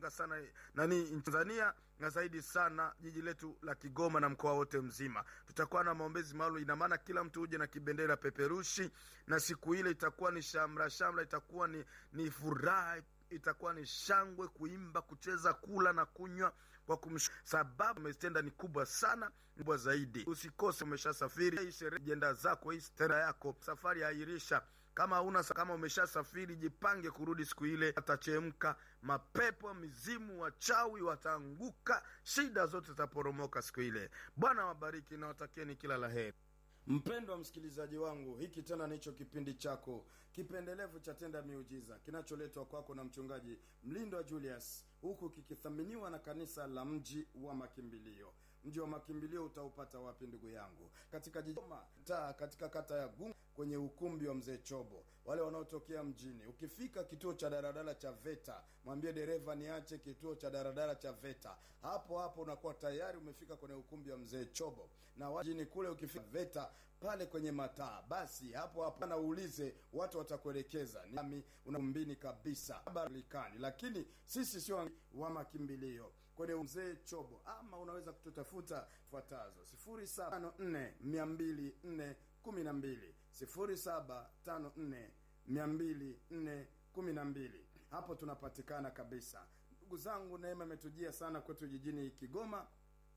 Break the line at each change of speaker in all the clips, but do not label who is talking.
anga sana nani Tanzania na zaidi sana jiji letu la Kigoma na mkoa wote mzima. Tutakuwa na maombezi maalum, ina maana kila mtu uje na kibendera peperushi, na siku ile itakuwa ni shamra shamra, itakuwa ni, ni furaha itakuwa ni shangwe, kuimba, kucheza, kula na kunywa kwa kumsh sababu umetenda ni kubwa sana, kubwa zaidi. Usikose, umeshasafiri hii sherehe, ajenda zako, hii stera yako, safari airisha. Kama una kama umeshasafiri, jipange kurudi siku ile, atachemka mapepo, mizimu, wachawi wataanguka, shida zote zitaporomoka siku ile. Bwana wabariki na watakieni kila la heri. Mpendwa msikilizaji wangu, hiki tena nicho kipindi chako kipendelevu cha Tenda Miujiza kinacholetwa kwako na mchungaji Mlindwa Julius, huku kikithaminiwa na kanisa la Mji wa Makimbilio. Mji wa Makimbilio utaupata wapi ndugu yangu? Katika jiji taa, katika kata ya Gungu, kwenye ukumbi wa Mzee Chobo. Wale wanaotokea mjini, ukifika kituo cha daradara cha VETA, mwambie dereva niache kituo cha daradara cha VETA. Hapo hapo unakuwa tayari umefika kwenye ukumbi wa Mzee Chobo. Na wajini kule, ukifika VETA pale kwenye mataa, basi hapo hapo na uulize, watu watakuelekeza nami unaumbini kabisa balikani. Lakini sisi sio wa makimbilio kwenye Mzee Chobo, ama unaweza kututafuta fuatazo: sifuri saba tano nne mia mbili nne kumi na mbili sifuri saba tano nne mia mbili nne kumi na mbili. Hapo tunapatikana kabisa. Ndugu zangu, neema imetujia sana kwetu jijini Kigoma.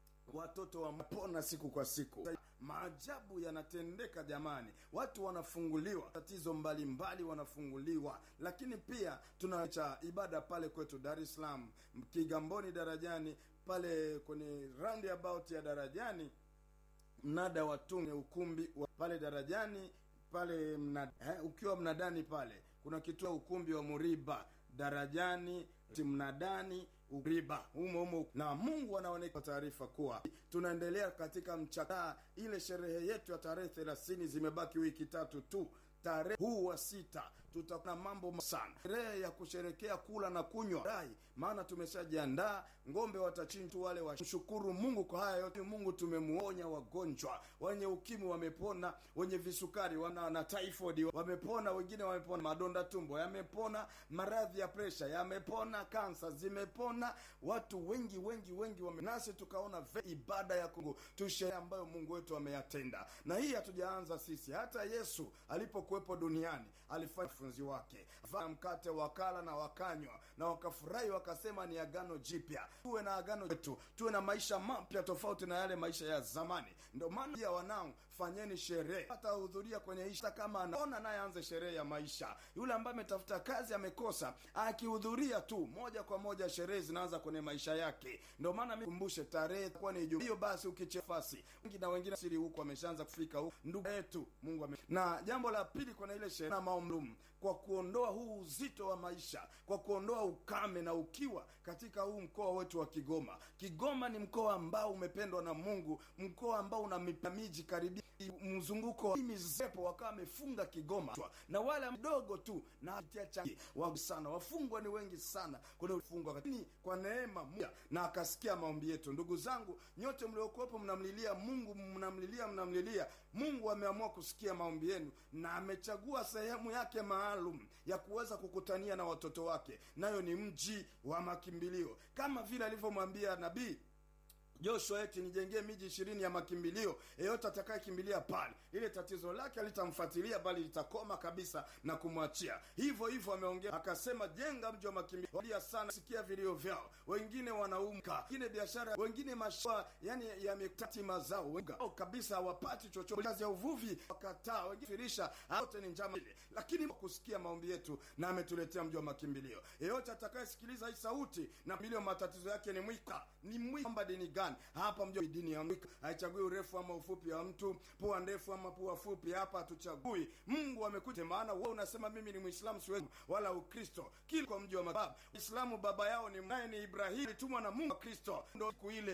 Watoto wamepona siku kwa siku, maajabu yanatendeka jamani, watu wanafunguliwa, tatizo mbalimbali wanafunguliwa. Lakini pia tunacha ibada pale kwetu Dar es Salaam, Kigamboni darajani, pale kwenye roundabout ya darajani mnada wa tunge ukumbi wa pale darajani pale mnada, eh, ukiwa mnadani pale kuna kituo ukumbi wa Muriba darajani mnadani Uriba humo humo, na Mungu anaoneka taarifa kuwa tunaendelea katika mchaka ile sherehe yetu ya tarehe thelathini, zimebaki wiki tatu tu. Tarehe huu wa sita tutakuwa na mambo sana, sherehe ya kusherekea kula na kunywa rai, maana tumeshajiandaa. Ng'ombe watachinjwa wale wa mshukuru Mungu kwa haya yote. Mungu tumemuonya, wagonjwa wenye ukimwi wamepona, wenye visukari wana na typhoid wamepona, wengine wamepona, madonda tumbo yamepona, maradhi ya presha yamepona, kansa zimepona, watu wengi wengi wengi wame... nasi tukaona ibada ya Mungu tushe ambayo Mungu wetu ameyatenda, na hii hatujaanza sisi. Hata Yesu alipokuwepo duniani alifanya funzi wake vaa mkate wakala na wakanywa na wakafurahi, wakasema ni agano jipya. Tuwe na agano letu, tuwe na maisha mapya tofauti na yale maisha ya zamani. Ndio maana pia, wanangu, fanyeni sherehe, hata hudhuria kwenye isha. Kama anaona naye aanze sherehe ya maisha. Yule ambaye ametafuta kazi amekosa, akihudhuria tu moja kwa moja sherehe zinaanza kwenye maisha yake. Ndio maana mimi kumbushe tarehe kwa ni hiyo. Basi ukichefasi wengi na wengine siri huko wameshaanza kufika huko, ndugu yetu Mungu ame. Na jambo la pili kwenye ile sherehe na maombi kwa kuondoa huu uzito wa maisha, kwa kuondoa ukame na ukiwa katika huu mkoa wetu wa Kigoma. Kigoma ni mkoa ambao umependwa na Mungu, mkoa ambao una miji karibia mzunguko wa mizepo, wakawa wamefunga Kigoma na wale mdogo tu na wa sana wafungwa ni wengi sana kuna ufungwa, lakini kwa neema moja na akasikia maombi yetu. Ndugu zangu nyote mliokuwepo, mnamlilia Mungu, mnamlilia mnamlilia Mungu, ameamua kusikia maombi yenu na amechagua sehemu yake maalum ya kuweza kukutania na watoto wake, nayo ni mji wa makimbilio, kama vile alivyomwambia nabii Joshua eti nijengee miji ishirini ya makimbilio, yeyote atakayekimbilia pale, ile tatizo lake alitamfuatilia bali litakoma kabisa na kumwachia. Hivyo hivyo ameongea akasema, jenga mji wa makimbilio sana, sikia vilio vyao, wengine wanaumka, wengine biashara, wengine mashua, yani yametati mazao wengao kabisa hawapati chochote, kazi ya uvuvi wakataa, wengine firisha, wote ni njama ile, lakini kusikia maombi yetu na ametuletea mji wa makimbilio. Yeyote atakayesikiliza hii sauti na milio, matatizo yake ni mwika, ni mwika dini gani hapa mjua dini ya mwika haichagui urefu ama ufupi wa mtu, pua ndefu ama pua fupi. Hapa hatuchagui. Mungu amekuja, maana wewe unasema mimi ni Muislamu siwezi wala Ukristo, kila kwa mji wa mababa Uislamu baba yao ni naye ni Ibrahimu, alitumwa na Mungu wa Kristo. Ndio siku ile